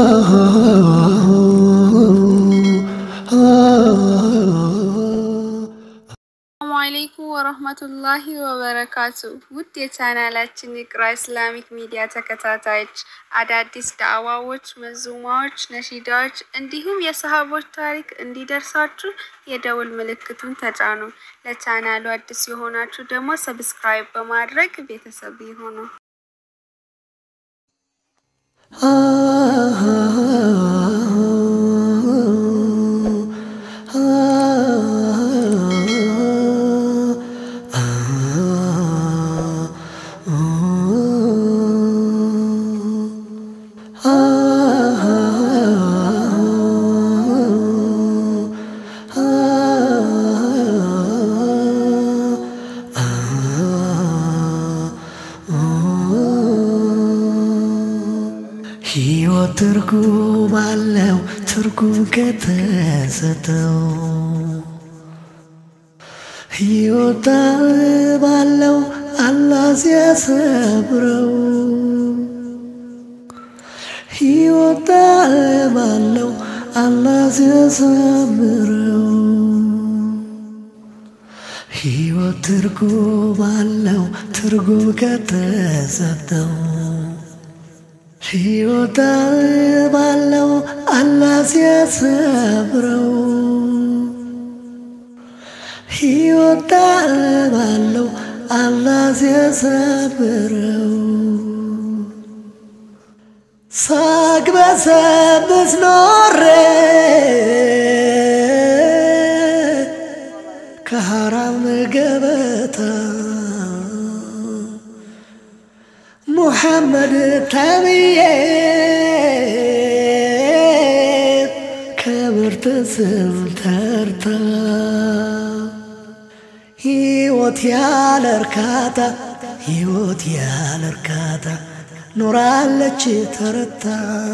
ሰላሙ አለይኩም ወረህመቱላሂ ወበረካቱ። ውድ የቻናላችን የቅራ ኢስላሚክ ሚዲያ ተከታታዮች አዳዲስ ዳዕዋዎች፣ መዙማዎች፣ ነሺዳዎች እንዲሁም የሰሃቦች ታሪክ እንዲደርሳችሁ የደውል ምልክቱን ተጫኑ። ለቻናሉ አዲስ የሆናችሁ ደግሞ ሰብስክራይብ በማድረግ ቤተሰብ ይሁኑ። ሕይወት ትርጉም አለው ትርጉም ከተሰጠው ሕይወት ባለው አላህ ሲያሰብረው ሕይወት ባለው አላህ ሲያሰምረው ሕይወት ትርጉም አለው ትርጉም ከተሰጠው ሕይወት ባለው አላህ ሲያሰብረው ሕይወት ባለው አላህ ሲያሰብረው ሳቅ በሰብስ ኖሬ ከሐራም ገበታ ሙሐመድ ተብዬ ከምርጥ ስም ተርታ ሕይወት ያለ እርካታ ሕይወት ያለ እርካታ ኖራለች ተረታ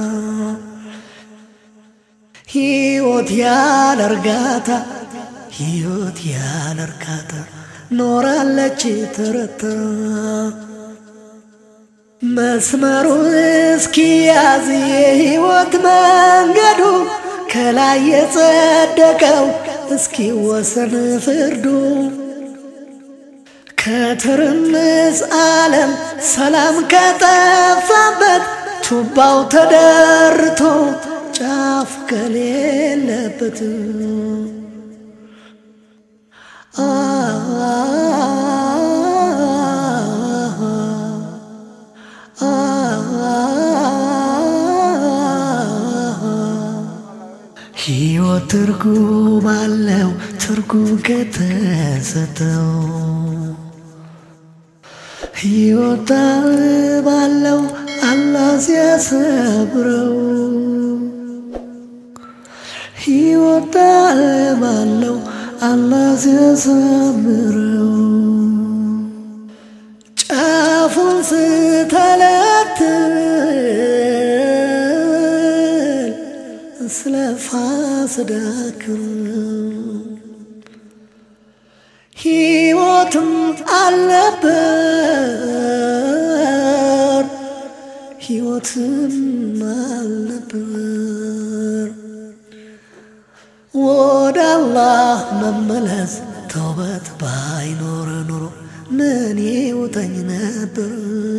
ሕይወት ያለ እርጋታ ሕይወት ያለ እርካታ ኖራለች ተረታ መስመሩ እስኪያዝ የሕይወት መንገዱ ከላይ የጸደቀው እስኪወሰን ፍርዱ ከትርምስ ዓለም ሰላም ከጠፋበት ቱባው ተደርቶ ጫፍ ከሌለበት ሕይወት ትርጉም አለው ትርጉም ከተሰጠው ሕይወት ባለው አላህ ሲያሰብረው ሕይወት ባለው አላህ ሲያሰምረው ጫፉን ስተለትል ስለ ፋስዳክር ሕይወትም አልነበር ሕይወትም አልነበር ወደ አላህ መመለስ ተውበት ባይኖር ኑሮ ምን ይውጠኝ ነበር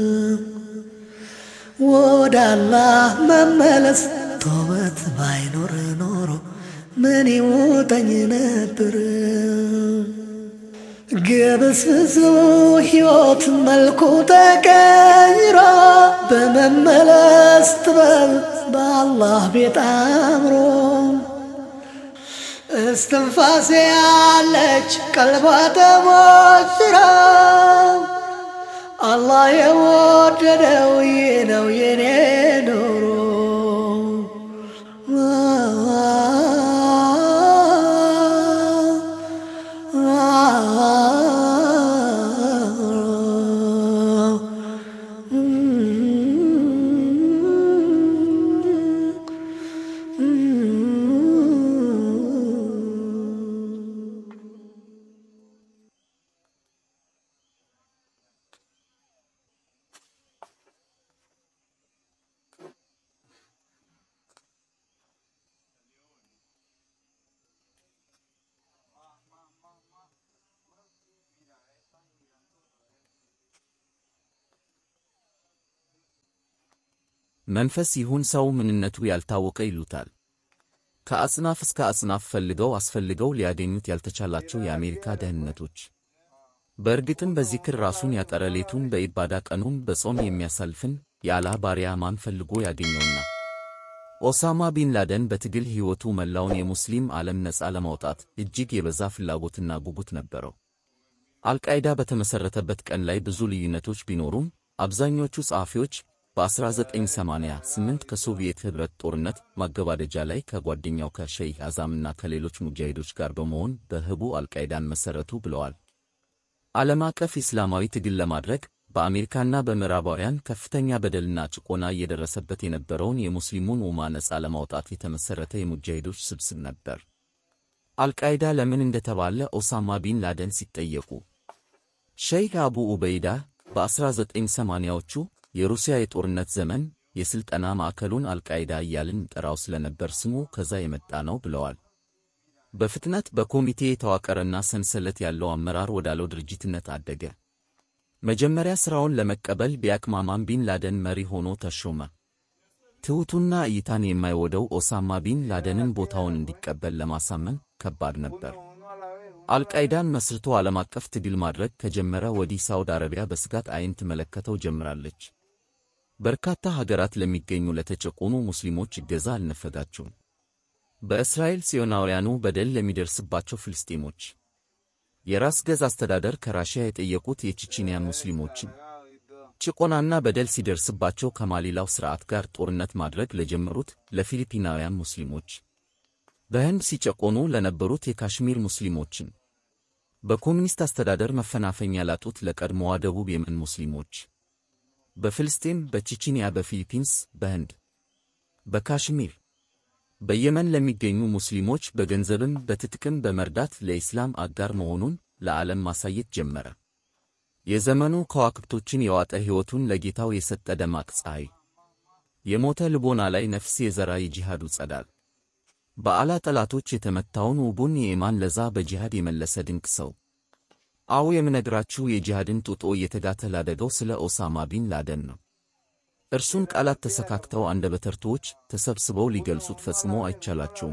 ወደ አላህ መመለስ ተውበት ባይኖር ኖሮ ምን ይውጠኝ ነበር ግብስብሱ ሕይወት መልኩ ተቀይሮ በመመለስ ጥበብ በአላህ ቤት አምሮ እስትንፋሴ ያለች ቀልቧ ተሞሽራ አላህ የወደደው ይህ ነው የኔ ኑሮ መንፈስ ይሁን ሰው ምንነቱ ያልታወቀ ይሉታል። ከአጽናፍ እስከ አጽናፍ ፈልገው አስፈልገው ሊያገኙት ያልተቻላቸው የአሜሪካ ደህንነቶች። በእርግጥም በዚክር ራሱን ያጠረ ሌቱን በኢባዳ ቀኑን በጾም የሚያሳልፍን የአላህ ባሪያ ማን ፈልጎ ያገኘውና? ኦሳማ ቢን ላደን በትግል ሕይወቱ መላውን የሙስሊም ዓለም ነፃ ለማውጣት እጅግ የበዛ ፍላጎትና ጉጉት ነበረው። አልቃይዳ በተመሠረተበት ቀን ላይ ብዙ ልዩነቶች ቢኖሩም አብዛኞቹ ጸሐፊዎች በ1988 ከሶቪየት ኅብረት ጦርነት ማገባደጃ ላይ ከጓደኛው ከሸይህ አዛምና ከሌሎች ሙጃሂዶች ጋር በመሆን በህቡ አልቃይዳን መሠረቱ ብለዋል። ዓለም አቀፍ ኢስላማዊ ትግል ለማድረግ በአሜሪካና በምዕራባውያን ከፍተኛ በደልና ጭቆና እየደረሰበት የነበረውን የሙስሊሙን ኡማ ነፃ ለማውጣት የተመሠረተ የሙጃሂዶች ስብስብ ነበር። አልቃይዳ ለምን እንደተባለ ኦሳማ ቢን ላደን ሲጠየቁ ሸይኽ አቡ ኡበይዳ በ1980ዎቹ የሩሲያ የጦርነት ዘመን የሥልጠና ማዕከሉን አልቃይዳ እያልን ጠራው ስለነበር ስሙ ከዛ የመጣ ነው ብለዋል። በፍጥነት በኮሚቴ የተዋቀረና ሰንሰለት ያለው አመራር ወዳለው ድርጅትነት አደገ። መጀመሪያ ሥራውን ለመቀበል ቢያቅማማም ቢን ላደን መሪ ሆኖ ተሾመ። ትሑቱና እይታን የማይወደው ኦሳማ ቢን ላደንን ቦታውን እንዲቀበል ለማሳመን ከባድ ነበር። አልቃይዳን መስርቶ ዓለም አቀፍ ትግል ማድረግ ከጀመረ ወዲህ ሳውዲ አረቢያ በስጋት ዓይን ትመለከተው ጀምራለች። በርካታ ሀገራት ለሚገኙ ለተጨቆኑ ሙስሊሞች እገዛ አልነፈጋቸውም። በእስራኤል ጽዮናውያኑ በደል ለሚደርስባቸው ፍልስጤሞች የራስ ገዝ አስተዳደር ከራሽያ የጠየቁት የቼቼንያ ሙስሊሞችን ጭቆናና በደል ሲደርስባቸው ከማሊላው ሥርዓት ጋር ጦርነት ማድረግ ለጀመሩት ለፊሊፒናውያን ሙስሊሞች በህንድ ሲጨቆኑ ለነበሩት የካሽሚር ሙስሊሞችን በኮሚኒስት አስተዳደር መፈናፈኛ ላጡት ለቀድሞዋ ደቡብ የመን ሙስሊሞች በፍልስጤም፣ በቼቼንያ፣ በፊሊፒንስ፣ በህንድ፣ በካሽሚር፣ በየመን ለሚገኙ ሙስሊሞች በገንዘብም በትጥቅም በመርዳት ለኢስላም አጋር መሆኑን ለዓለም ማሳየት ጀመረ። የዘመኑ ከዋክብቶችን የዋጠ ሕይወቱን ለጌታው የሰጠ ደማቅ ፀሐይ፣ የሞተ ልቦና ላይ ነፍስ የዘራ የጂሃዱ ጸዳል፣ በአላ ጠላቶች የተመታውን ውቡን የኢማን ለዛ በጂሃድ የመለሰ ድንቅ ሰው። አዎ የምነግራችሁ የጂሃድን ጡጦ እየተጋተ ላደገው ስለ ኦሳማ ቢን ላደን ነው። እርሱን ቃላት ተሰካክተው አንደበተ ርቱዓኖች ተሰብስበው ሊገልጹት ፈጽሞ አይቻላቸውም።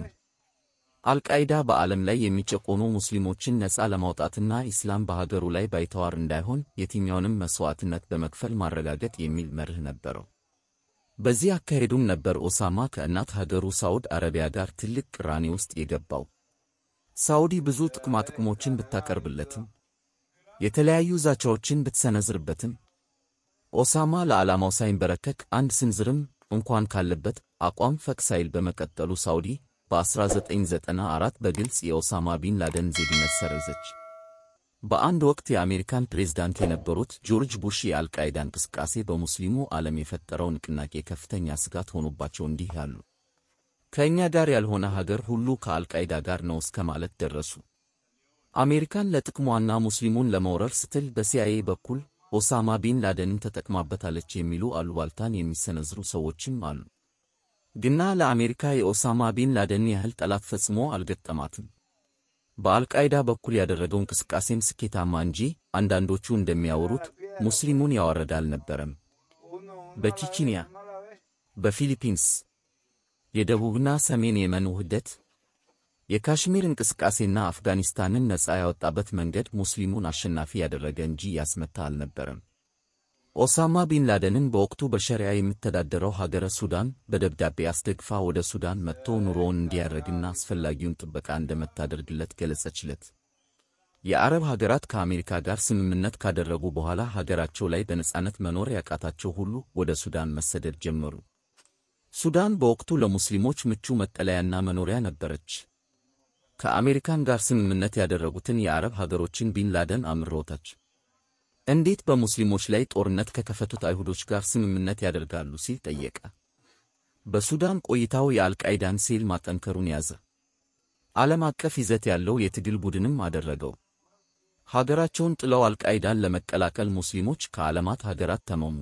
አልቃይዳ በዓለም ላይ የሚጨቆኑ ሙስሊሞችን ነፃ ለማውጣትና ኢስላም በሀገሩ ላይ ባይተዋር እንዳይሆን የትኛውንም መሥዋዕትነት በመክፈል ማረጋገጥ የሚል መርህ ነበረው። በዚህ አካሄዱም ነበር ኦሳማ ከእናት ሀገሩ ሳዑድ አረቢያ ጋር ትልቅ ቅራኔ ውስጥ የገባው። ሳዑዲ ብዙ ጥቅማጥቅሞችን ብታቀርብለትም የተለያዩ ዛቻዎችን ብትሰነዝርበትም ኦሳማ ለዓላማው ሳይንበረከክ አንድ ስንዝርም እንኳን ካለበት አቋም ፈቅ ሳይል በመቀጠሉ ሳዑዲ በ1994 በግልጽ የኦሳማ ቢን ላደን ዜግነት ሰረዘች። በአንድ ወቅት የአሜሪካን ፕሬዝዳንት የነበሩት ጆርጅ ቡሽ የአልቃይዳ እንቅስቃሴ በሙስሊሙ ዓለም የፈጠረው ንቅናቄ ከፍተኛ ስጋት ሆኖባቸው እንዲህ ያሉ ከእኛ ጋር ያልሆነ ሀገር ሁሉ ከአልቃይዳ ጋር ነው እስከ ማለት ደረሱ። አሜሪካን ለጥቅሟና ሙስሊሙን ለመውረር ስትል በሲአይኤ በኩል ኦሳማ ቢን ላደንን ተጠቅማበታለች የሚሉ አሉባልታን የሚሰነዝሩ ሰዎችም አሉ። ግና ለአሜሪካ የኦሳማ ቢን ላደን ያህል ጠላት ፈጽሞ አልገጠማትም። በአልቃይዳ በኩል ያደረገው እንቅስቃሴም ስኬታማ እንጂ አንዳንዶቹ እንደሚያወሩት ሙስሊሙን ያዋረደ አልነበረም። በቼቼንያ፣ በፊሊፒንስ፣ የደቡብና ሰሜን የመን ውህደት፣ የካሽሚር እንቅስቃሴና አፍጋኒስታንን ነፃ ያወጣበት መንገድ ሙስሊሙን አሸናፊ ያደረገ እንጂ ያስመታ አልነበረም። ኦሳማ ቢን ላደንን በወቅቱ በሸሪያ የምተዳደረው ሀገረ ሱዳን በደብዳቤ አስደግፋ ወደ ሱዳን መጥቶ ኑሮውን እንዲያደርግና አስፈላጊውን ጥበቃ እንደምታደርግለት ገለጸችለት። የአረብ ሀገራት ከአሜሪካ ጋር ስምምነት ካደረጉ በኋላ ሀገራቸው ላይ በነጻነት መኖር ያቃታቸው ሁሉ ወደ ሱዳን መሰደድ ጀመሩ። ሱዳን በወቅቱ ለሙስሊሞች ምቹ መጠለያና መኖሪያ ነበረች። ከአሜሪካን ጋር ስምምነት ያደረጉትን የአረብ ሀገሮችን ቢን ላደን አምሮታች። እንዴት በሙስሊሞች ላይ ጦርነት ከከፈቱት አይሁዶች ጋር ስምምነት ያደርጋሉ ሲል ጠየቀ። በሱዳን ቆይታው የአልቃይዳን ሴል ማጠንከሩን ያዘ። ዓለም አቀፍ ይዘት ያለው የትግል ቡድንም አደረገው። ሀገራቸውን ጥለው አልቃይዳን ለመቀላቀል ሙስሊሞች ከዓለማት ሀገራት ተመሙ።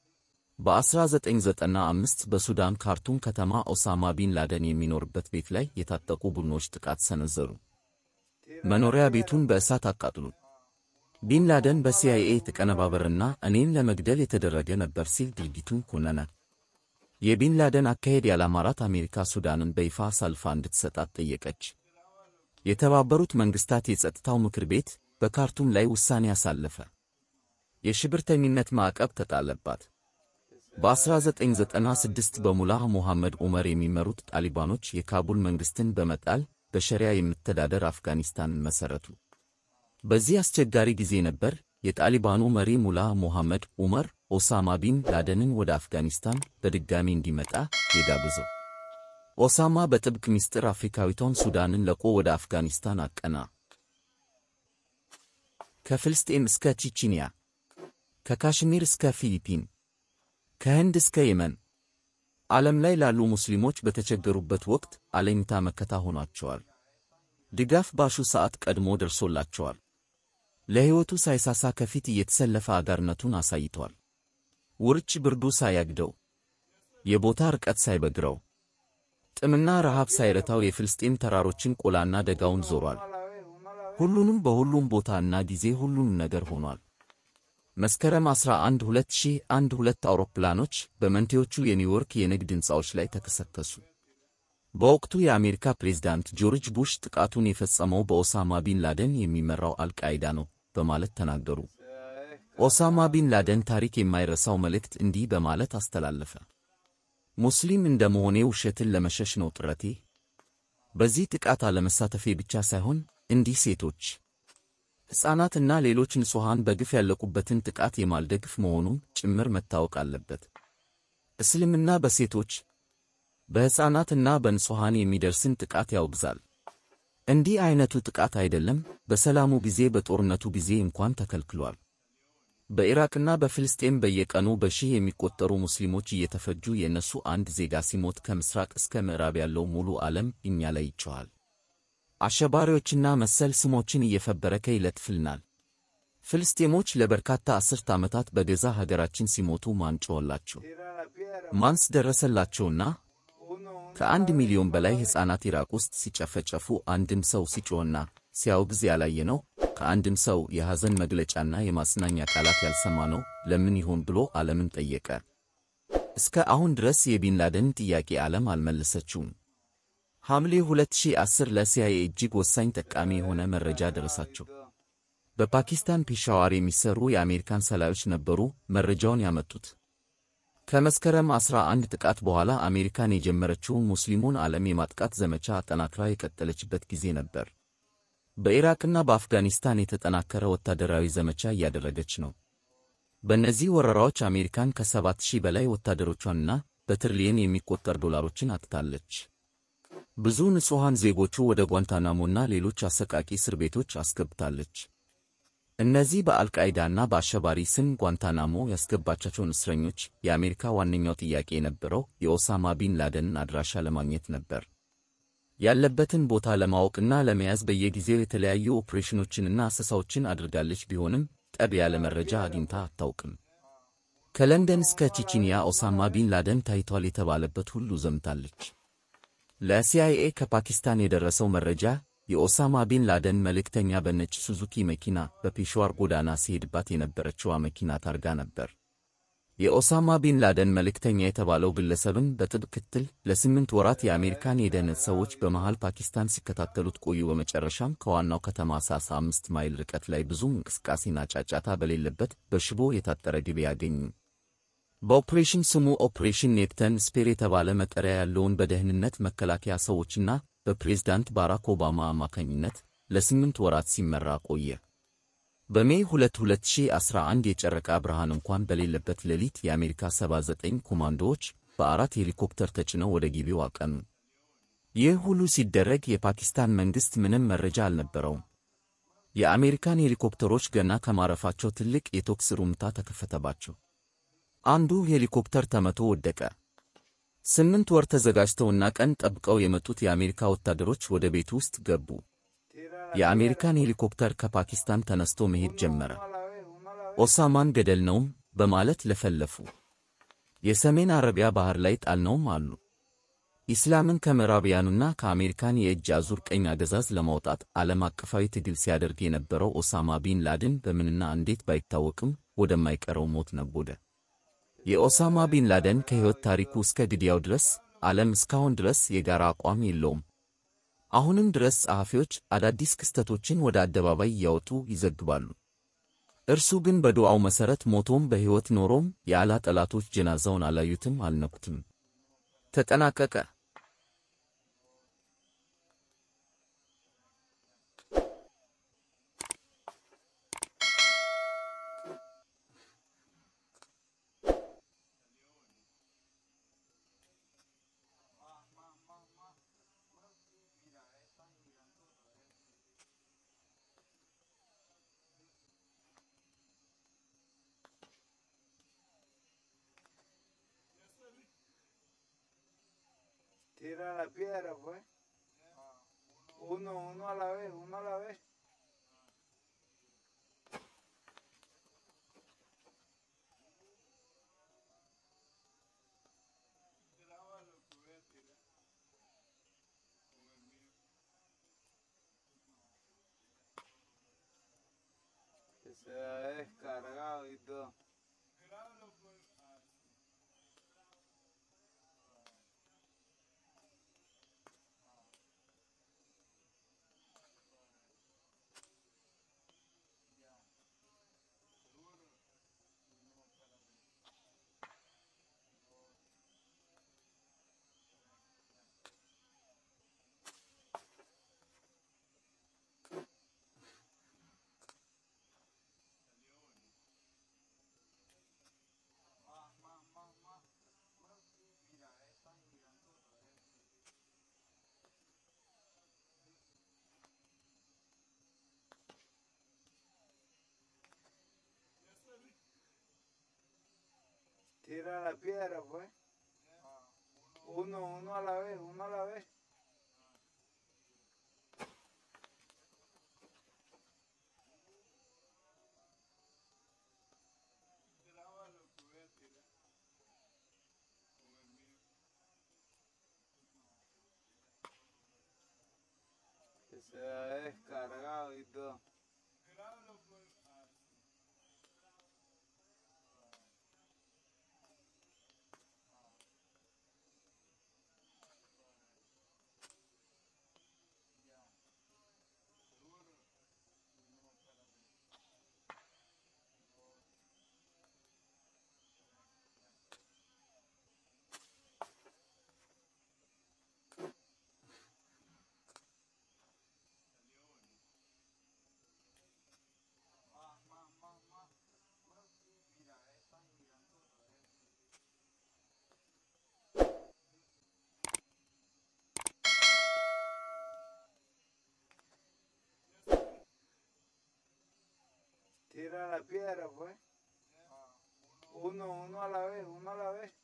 በ1995 በሱዳን ካርቱም ከተማ ኦሳማ ቢን ላደን የሚኖርበት ቤት ላይ የታጠቁ ቡድኖች ጥቃት ሰነዘሩ። መኖሪያ ቤቱን በእሳት አቃጥሉ። ቢን ላደን በሲአይኤ የተቀነባበረና እኔን ለመግደል የተደረገ ነበር ሲል ድርጊቱን ኮነነ። የቢን ላደን አካሄድ ያላማራት አሜሪካ ሱዳንን በይፋ አሳልፋ እንድትሰጣት ጠየቀች። የተባበሩት መንግሥታት የጸጥታው ምክር ቤት በካርቱም ላይ ውሳኔ አሳለፈ። የሽብርተኝነት ማዕቀብ ተጣለባት። በ1996 በሙላህ ሞሐመድ ዑመር የሚመሩት ጣሊባኖች የካቡል መንግሥትን በመጣል በሸሪያ የምትተዳደር አፍጋኒስታንን መሠረቱ። በዚህ አስቸጋሪ ጊዜ ነበር የጣሊባኑ መሪ ሙላህ ሞሐመድ ዑመር ኦሳማ ቢን ላደንን ወደ አፍጋኒስታን በድጋሚ እንዲመጣ የጋበዘው። ኦሳማ በጥብቅ ምስጢር አፍሪካዊቷን ሱዳንን ለቆ ወደ አፍጋኒስታን አቀና። ከፍልስጤም እስከ ቺቺኒያ፣ ከካሽሚር እስከ ፊሊፒን፣ ከህንድ እስከ የመን ዓለም ላይ ላሉ ሙስሊሞች በተቸገሩበት ወቅት አለኝታ መከታ ሆኗቸዋል። ድጋፍ ባሹ ሰዓት ቀድሞ ደርሶላቸዋል። ለሕይወቱ ሳይሳሳ ከፊት እየተሰለፈ አጋርነቱን አሳይቷል። ውርጭ ብርዱ ሳያግደው፣ የቦታ ርቀት ሳይበግረው፣ ጥምና ረሃብ ሳይረታው የፍልስጤም ተራሮችን ቆላና ደጋውን ዞሯል። ሁሉንም በሁሉም ቦታና ጊዜ ሁሉንም ነገር ሆኗል። መስከረም 11 2001 ሁለት አውሮፕላኖች በመንቴዎቹ የኒውዮርክ የንግድ ሕንፃዎች ላይ ተከሰከሱ። በወቅቱ የአሜሪካ ፕሬዝዳንት ጆርጅ ቡሽ ጥቃቱን የፈጸመው በኦሳማ ቢን ላደን የሚመራው አልቃይዳ ነው በማለት ተናገሩ። ኦሳማ ቢን ላደን ታሪክ የማይረሳው መልእክት እንዲህ በማለት አስተላለፈ። ሙስሊም እንደ መሆኔ ውሸትን ለመሸሽ ነው ጥረቴ። በዚህ ጥቃት አለመሳተፌ ብቻ ሳይሆን እንዲህ ሴቶች፣ ሕፃናትና ሌሎች ንጹሐን በግፍ ያለቁበትን ጥቃት የማልደግፍ መሆኑን ጭምር መታወቅ አለበት። እስልምና በሴቶች በሕፃናትና በንጹሐን የሚደርስን ጥቃት ያወግዛል። እንዲህ ዐይነቱ ጥቃት አይደለም በሰላሙ ጊዜ በጦርነቱ ጊዜ እንኳን ተከልክሏል። በኢራቅና በፍልስጤም በየቀኑ በሺህ የሚቆጠሩ ሙስሊሞች እየተፈጁ የእነሱ አንድ ዜጋ ሲሞት ከምሥራቅ እስከ ምዕራብ ያለው ሙሉ ዓለም እኛ ላይ ይጮኻል። አሸባሪዎችና መሰል ስሞችን እየፈበረከ ይለጥፍልናል። ፍልስጤሞች ለበርካታ አስርት ዓመታት በገዛ ሀገራችን ሲሞቱ ማን ጮኸላቸው? ማንስ ደረሰላቸውና? ከአንድ ሚሊዮን በላይ ሕፃናት ኢራቅ ውስጥ ሲጨፈጨፉ አንድም ሰው ሲጮኽና ሲያወግዝ ያላየነው ከአንድም ሰው የሐዘን መግለጫና የማጽናኛ ቃላት ያልሰማነው ለምን ይሆን ብሎ ዓለምን ጠየቀ። እስከ አሁን ድረስ የቢን ላደን ጥያቄ ዓለም አልመለሰችውም። ሐምሌ 2010 ለሲአይኤ እጅግ ወሳኝ ጠቃሚ የሆነ መረጃ ደረሳቸው። በፓኪስታን ፔሻዋር የሚሰሩ የአሜሪካን ሰላዮች ነበሩ መረጃውን ያመጡት። ከመስከረም 11 ጥቃት በኋላ አሜሪካን የጀመረችውን ሙስሊሙን ዓለም የማጥቃት ዘመቻ አጠናክራ የቀጠለችበት ጊዜ ነበር። በኢራቅና በአፍጋኒስታን የተጠናከረ ወታደራዊ ዘመቻ እያደረገች ነው። በእነዚህ ወረራዎች አሜሪካን ከሰባት ሺህ በላይ ወታደሮቿንና በትሪሊየን የሚቆጠር ዶላሮችን አጥታለች። ብዙ ንጹሐን ዜጎቹ ወደ ጓንታናሞና ሌሎች አሰቃቂ እስር ቤቶች አስገብታለች። እነዚህ በአልቃይዳና በአሸባሪ ስም ጓንታናሞ ያስገባቻቸውን እስረኞች የአሜሪካ ዋነኛው ጥያቄ የነበረው የኦሳማ ቢን ላደንን አድራሻ ለማግኘት ነበር። ያለበትን ቦታ ለማወቅና ለመያዝ በየጊዜው የተለያዩ ኦፕሬሽኖችንና አሰሳዎችን አድርጋለች። ቢሆንም ጠብ ያለ መረጃ አግኝታ አታውቅም። ከለንደን እስከ ቼቼንያ ኦሳማ ቢን ላደን ታይቷል የተባለበት ሁሉ ዘምታለች። ለሲአይኤ ከፓኪስታን የደረሰው መረጃ የኦሳማ ቢን ላደን መልእክተኛ በነጭ ሱዙኪ መኪና በፔሽዋር ጎዳና ሲሄድባት የነበረችዋ መኪና ታርጋ ነበር። የኦሳማ ቢን ላደን መልእክተኛ የተባለው ግለሰብን በጥብቅ ክትትል ለስምንት ወራት የአሜሪካን የደህንነት ሰዎች በመሃል ፓኪስታን ሲከታተሉት ቆዩ። በመጨረሻም ከዋናው ከተማ ሳሳ አምስት ማይል ርቀት ላይ ብዙም እንቅስቃሴና ጫጫታ በሌለበት በሽቦ የታጠረ ግቢ ያገኙ። በኦፕሬሽን ስሙ ኦፕሬሽን ኔፕተን ስፔር የተባለ መጠሪያ ያለውን በደህንነት መከላከያ ሰዎችና በፕሬዝዳንት ባራክ ኦባማ አማካኝነት ለስምንት ወራት ሲመራ ቆየ። በሜይ 2 2011 የጨረቃ ብርሃን እንኳን በሌለበት ሌሊት የአሜሪካ 79 ኮማንዶዎች በአራት ሄሊኮፕተር ተጭነው ወደ ግቢው አቀኑ። ይህ ሁሉ ሲደረግ የፓኪስታን መንግሥት ምንም መረጃ አልነበረውም። የአሜሪካን ሄሊኮፕተሮች ገና ከማረፋቸው ትልቅ የተኩስ ሩምታ ተከፈተባቸው። አንዱ ሄሊኮፕተር ተመቶ ወደቀ። ስምንት ወር ተዘጋጅተውና ቀን ጠብቀው የመጡት የአሜሪካ ወታደሮች ወደ ቤቱ ውስጥ ገቡ። የአሜሪካን ሄሊኮፕተር ከፓኪስታን ተነስቶ መሄድ ጀመረ። ኦሳማን ገደልነውም በማለት ለፈለፉ። የሰሜን አረቢያ ባህር ላይ ጣልነውም አሉ። ኢስላምን ከምዕራቢያኑና ከአሜሪካን የእጅ አዙር ቀኝ አገዛዝ ለማውጣት ዓለም አቀፋዊ ትግል ሲያደርግ የነበረው ኦሳማ ቢን ላድን በምንና እንዴት ባይታወቅም ወደማይቀረው ሞት ነጎደ። የኦሳማ ቢን ላደን ከሕይወት ታሪኩ እስከ ግድያው ድረስ ዓለም እስካሁን ድረስ የጋራ አቋም የለውም። አሁንም ድረስ ጸሐፊዎች አዳዲስ ክስተቶችን ወደ አደባባይ እያወጡ ይዘግባሉ። እርሱ ግን በዱዓው መሠረት ሞቶም በሕይወት ኖሮም የአላህ ጠላቶች ጀናዛውን አላዩትም፣ አልነኩትም። ተጠናቀቀ። Tira la piedra, pues. Uno, uno a la vez, uno a la vez. Que se ha descargado y todo. Tira la piedra, pues. Uno, uno a la vez, uno a la vez. Que se ha descargado y todo. Tira la piedra, pues. Uno, uno a la vez, uno a la vez.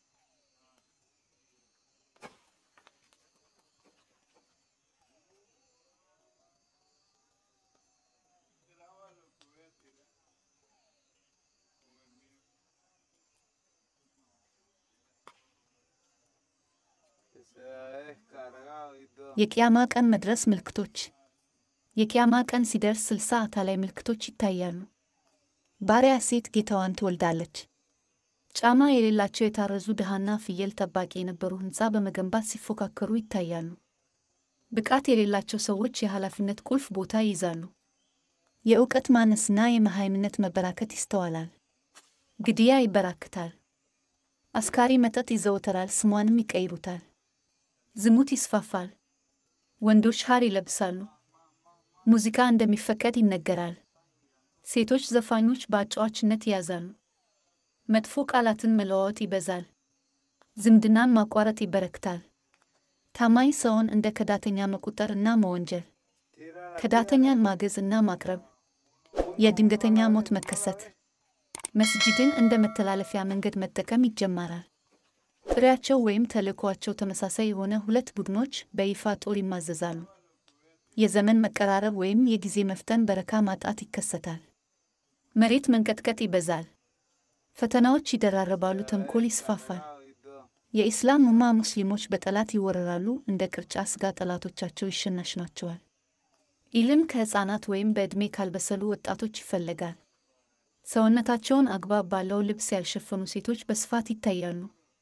Que se ha descargado y todo. የቅያማ ቀን መድረስ ምልክቶች። የቅያማ ቀን ሲደርስ ስልሳ አካላዊ ምልክቶች ይታያሉ። ባሪያ ሴት ጌታዋን ትወልዳለች። ጫማ የሌላቸው የታረዙ ድሃና ፍየል ጠባቂ የነበሩ ሕንፃ በመገንባት ሲፎካከሩ ይታያሉ። ብቃት የሌላቸው ሰዎች የኃላፊነት ቁልፍ ቦታ ይይዛሉ። የእውቀት ማነስና የመሃይምነት መበራከት ይስተዋላል። ግድያ ይበራክታል። አስካሪ መጠጥ ይዘወተራል፣ ስሟንም ይቀይሩታል። ዝሙት ይስፋፋል። ወንዶች ሐር ይለብሳሉ። ሙዚቃ እንደሚፈቀድ ይነገራል። ሴቶች ዘፋኞች በአጫዋችነት ይያዛሉ። መጥፎ ቃላትን መለዋወጥ ይበዛል። ዝምድናን ማቋረጥ ይበረክታል። ታማኝ ሰውን እንደ ከዳተኛ መቁጠር እና መወንጀል፣ ከዳተኛን ማገዝ እና ማቅረብ፣ የድንገተኛ ሞት መከሰት፣ መስጂድን እንደ መተላለፊያ መንገድ መጠቀም ይጀመራል። ጥሪያቸው ወይም ተልእኮአቸው ተመሳሳይ የሆነ ሁለት ቡድኖች በይፋ ጦር ይማዘዛሉ። የዘመን መቀራረብ ወይም የጊዜ መፍጠን በረካ ማጣት ይከሰታል። መሬት መንቀጥቀጥ ይበዛል። ፈተናዎች ይደራረባሉ። ተንኮል ይስፋፋል። y todo. የኢስላም ኡማ ሙስሊሞች በጠላት ይወረራሉ። እንደ ቅርጫ ስጋ ጠላቶቻቸው ይሸናሽናቸዋል። ኢልም ከሕፃናት ወይም በዕድሜ ካልበሰሉ ወጣቶች ይፈለጋል። ሰውነታቸውን አግባብ ባለው ልብስ ያልሸፈኑ ሴቶች በስፋት ይታያሉ።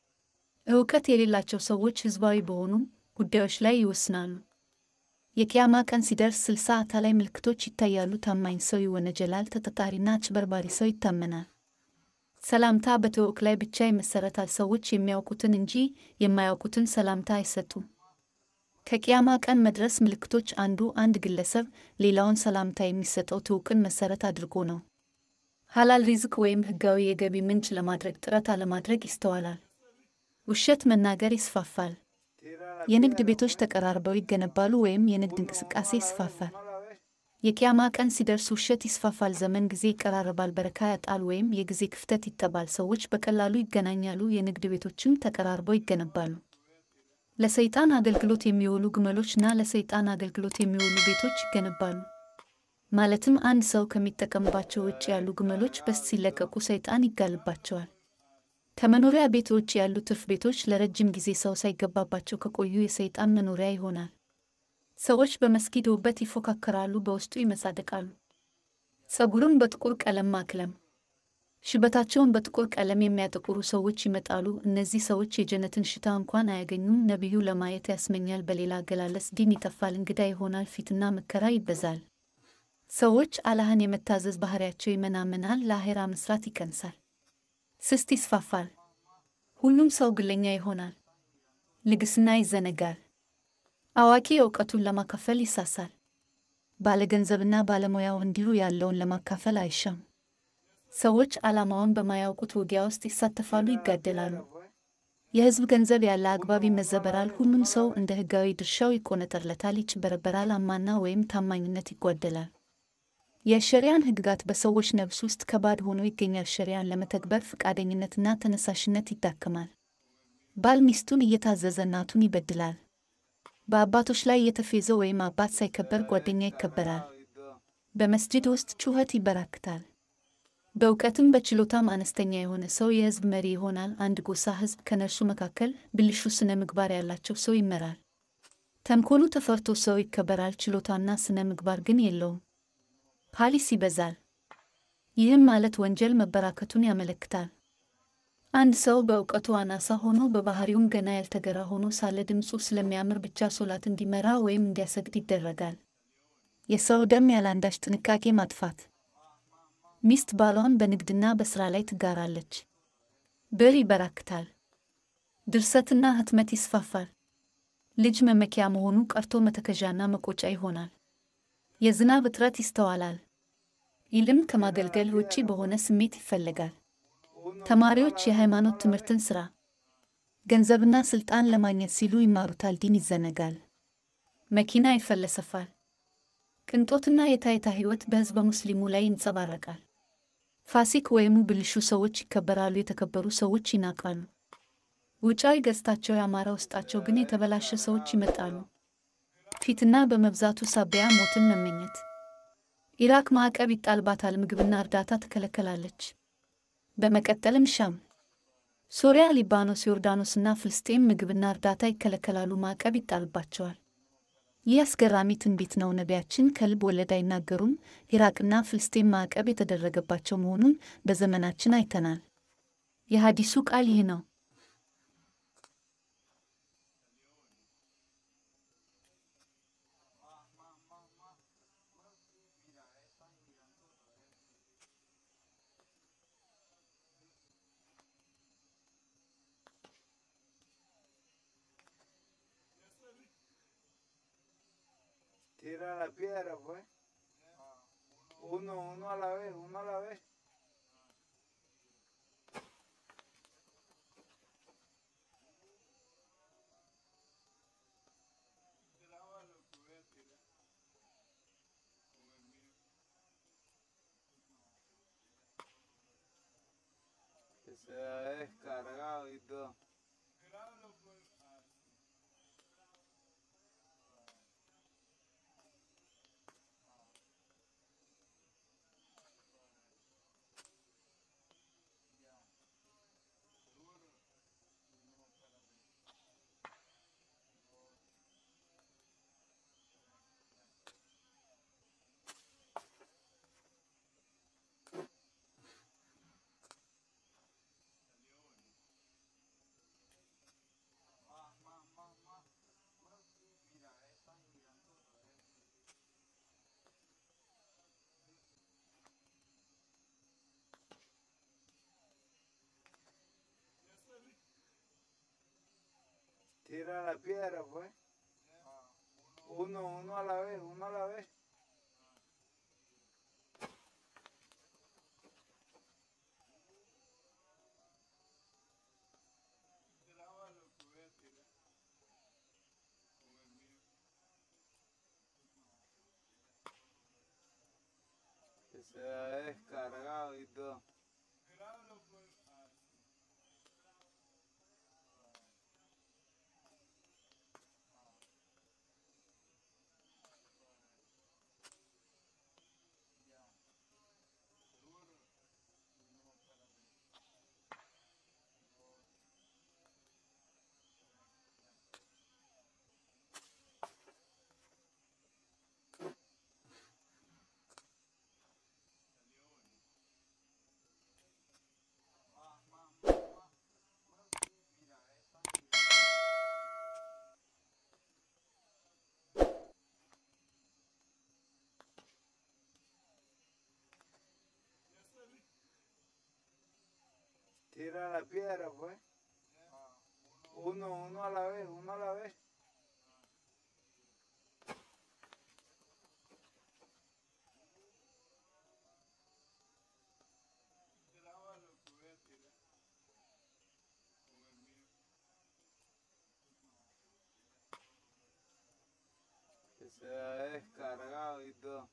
እውቀት የሌላቸው ሰዎች ሕዝባዊ በሆኑ ጉዳዮች ላይ ይወስናሉ። የቅያማ ቀን ሲደርስ ስልሳ አታላይ ምልክቶች ይታያሉ። ታማኝ ሰው ይወነጀላል፣ ተጠጣሪና አጭበርባሪ ሰው ይታመናል። ሰላምታ በትውውቅ ላይ ብቻ ይመሰረታል። ሰዎች የሚያውቁትን እንጂ የማያውቁትን ሰላምታ አይሰጡም። ከቅያማ ቀን መድረስ ምልክቶች አንዱ አንድ ግለሰብ ሌላውን ሰላምታ የሚሰጠው ትውውቅን መሰረት አድርጎ ነው። ሐላል ሪዝቅ ወይም ሕጋዊ የገቢ ምንጭ ለማድረግ ጥረት አለማድረግ ይስተዋላል። ውሸት መናገር ይስፋፋል። የንግድ ቤቶች ተቀራርበው ይገነባሉ ወይም የንግድ እንቅስቃሴ ይስፋፋል። የቅያማ ቀን ሲደርስ ውሸት ይስፋፋል። ዘመን ጊዜ ይቀራረባል። በረካ ያጣል ወይም የጊዜ ክፍተት ይጠባል። ሰዎች በቀላሉ ይገናኛሉ። የንግድ ቤቶችም ተቀራርበው ይገነባሉ። ለሰይጣን አገልግሎት የሚውሉ ግመሎችና ለሰይጣን አገልግሎት የሚውሉ ቤቶች ይገነባሉ። ማለትም አንድ ሰው ከሚጠቀምባቸው ውጭ ያሉ ግመሎች በስት ሲለቀቁ ሰይጣን ይጋልባቸዋል። ከመኖሪያ ቤት ውጭ ያሉ ትርፍ ቤቶች ለረጅም ጊዜ ሰው ሳይገባባቸው ከቆዩ የሰይጣን መኖሪያ ይሆናል። ሰዎች በመስጊድ ውበት ይፎካከራሉ፣ በውስጡ ይመጻደቃሉ። ጸጉሩን በጥቁር ቀለም ማክለም፣ ሽበታቸውን በጥቁር ቀለም የሚያጠቁሩ ሰዎች ይመጣሉ። እነዚህ ሰዎች የጀነትን ሽታ እንኳን አያገኙም። ነቢዩ ለማየት ያስመኛል። በሌላ አገላለጽ ዲን ይጠፋል፣ እንግዳ ይሆናል፣ ፊትና መከራ ይበዛል። ሰዎች አላህን የመታዘዝ ባህሪያቸው ይመናመናል፣ ለአኼራ መስራት ይቀንሳል፣ ስስት ይስፋፋል። ሁሉም ሰው ግለኛ ይሆናል፣ ልግስና ይዘነጋል። አዋቂ እውቀቱን ለማካፈል ይሳሳል። ባለገንዘብና ባለሙያው እንዲሁ ያለውን ለማካፈል አይሻም። ሰዎች ዓላማውን በማያውቁት ውጊያ ውስጥ ይሳተፋሉ፣ ይጋደላሉ። የሕዝብ ገንዘብ ያለ አግባብ ይመዘበራል። ሁሉም ሰው እንደ ሕጋዊ ድርሻው ይቆነጠርለታል፣ ይጭበረበራል። አማና ወይም ታማኝነት ይጓደላል። የሸሪያን ሕግጋት በሰዎች ነፍስ ውስጥ ከባድ ሆኖ ይገኛል። ሸሪያን ለመተግበር ፈቃደኝነትና ተነሳሽነት ይዳክማል። ባል ሚስቱን እየታዘዘ እናቱን ይበድላል። በአባቶች ላይ እየተፌዘ ወይም አባት ሳይከበር ጓደኛ ይከበራል። በመስጂድ ውስጥ ጩኸት ይበራክታል። በእውቀትም በችሎታም አነስተኛ የሆነ ሰው የሕዝብ መሪ ይሆናል። አንድ ጎሳ ሕዝብ ከነርሱ መካከል ብልሹ ስነ ምግባር ያላቸው ሰው ይመራል። ተንኮሉ ተፈርቶ ሰው ይከበራል። ችሎታና ስነ ምግባር ግን የለውም። ፓሊስ ይበዛል። ይህም ማለት ወንጀል መበራከቱን ያመለክታል። አንድ ሰው በእውቀቱ አናሳ ሆኖ በባህሪውም ገና ያልተገራ ሆኖ ሳለ ድምፁ ስለሚያምር ብቻ ሶላት እንዲመራ ወይም እንዲያሰግድ ይደረጋል። የሰው ደም ያለአንዳች ጥንቃቄ ማጥፋት። ሚስት ባሏን በንግድና በሥራ ላይ ትጋራለች። ብር ይበራክታል። ድርሰትና ህትመት ይስፋፋል። ልጅ መመኪያ መሆኑ ቀርቶ መተከዣና መቆጫ ይሆናል። የዝናብ እጥረት ይስተዋላል። ኢልም ከማገልገል ውጪ በሆነ ስሜት ይፈለጋል። ተማሪዎች የሃይማኖት ትምህርትን ሥራ፣ ገንዘብና ሥልጣን ለማግኘት ሲሉ ይማሩታል። ዲን ይዘነጋል። መኪና ይፈለሰፋል። ቅንጦትና የታይታ ሕይወት በሕዝበ ሙስሊሙ ላይ ይንጸባረቃል። ፋሲክ ወይም ብልሹ ሰዎች ይከበራሉ። የተከበሩ ሰዎች ይናቃሉ። ውጫዊ ገጽታቸው ያማረ፣ ውስጣቸው ግን የተበላሸ ሰዎች ይመጣሉ። ፊትና በመብዛቱ ሳቢያ ሞትን መመኘት። ኢራቅ ማዕቀብ ይጣልባታል። ምግብና እርዳታ ትከለከላለች። በመቀጠልም ሻም፣ ሶሪያ፣ ሊባኖስ፣ ዮርዳኖስና ፍልስጤም ምግብና እርዳታ ይከለከላሉ፣ ማዕቀብ ይጣልባቸዋል። ይህ አስገራሚ ትንቢት ነው። ነቢያችን ከልብ ወለድ አይናገሩም። ኢራቅና ፍልስጤም ማዕቀብ የተደረገባቸው መሆኑን በዘመናችን አይተናል። የሐዲሱ ቃል ይህ ነው። Tira la piedra, pues. Uno, uno a la vez, uno a la vez. Que se ha descargado y todo. Tira la piedra, pues. Uno, uno a la vez, uno a la vez. Que se ha descargado y todo. Tira la piedra, pues. Uno, uno a la vez, uno a la vez. Que se ha descargado y todo.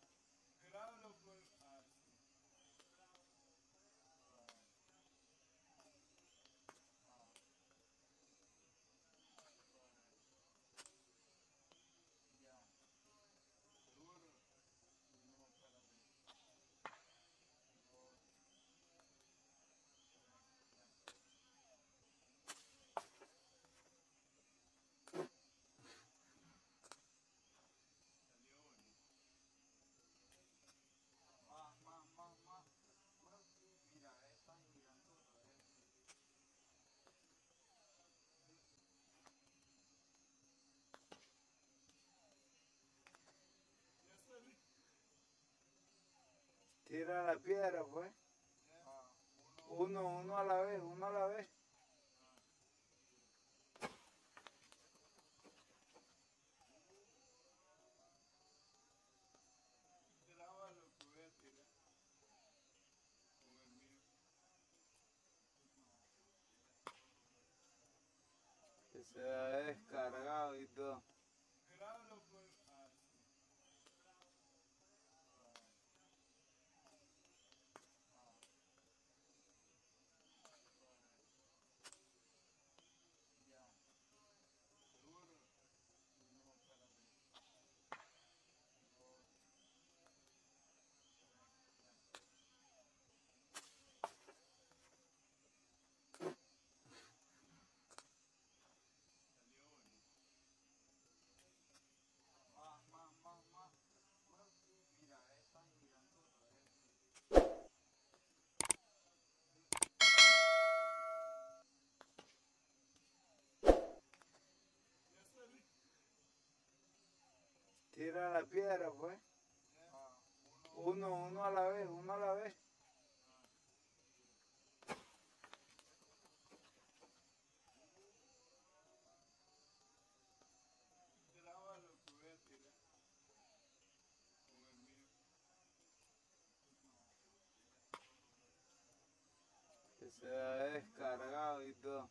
Tira la piedra, pues. Uno, uno a la vez, uno a la vez. Que se ha descargado y todo. Tira la piedra, pues. Uno, uno a la vez, uno a la vez. Que se ha descargado y todo.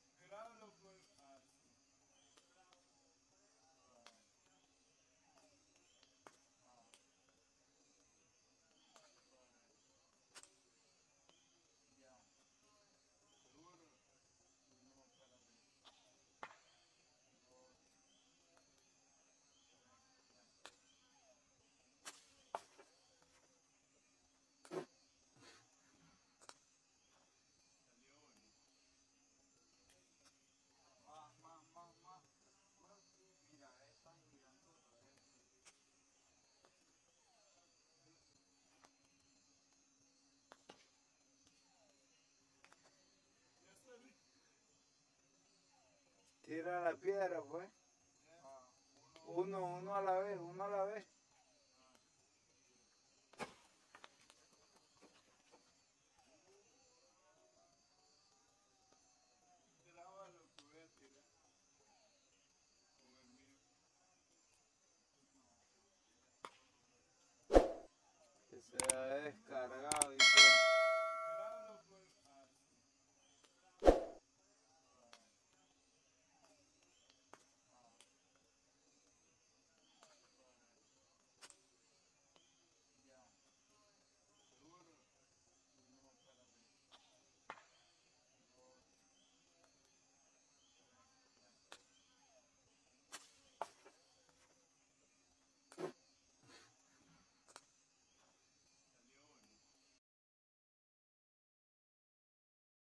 Tira la piedra, pues. Uno, uno a la vez, uno a la vez. se ha descargado y todo.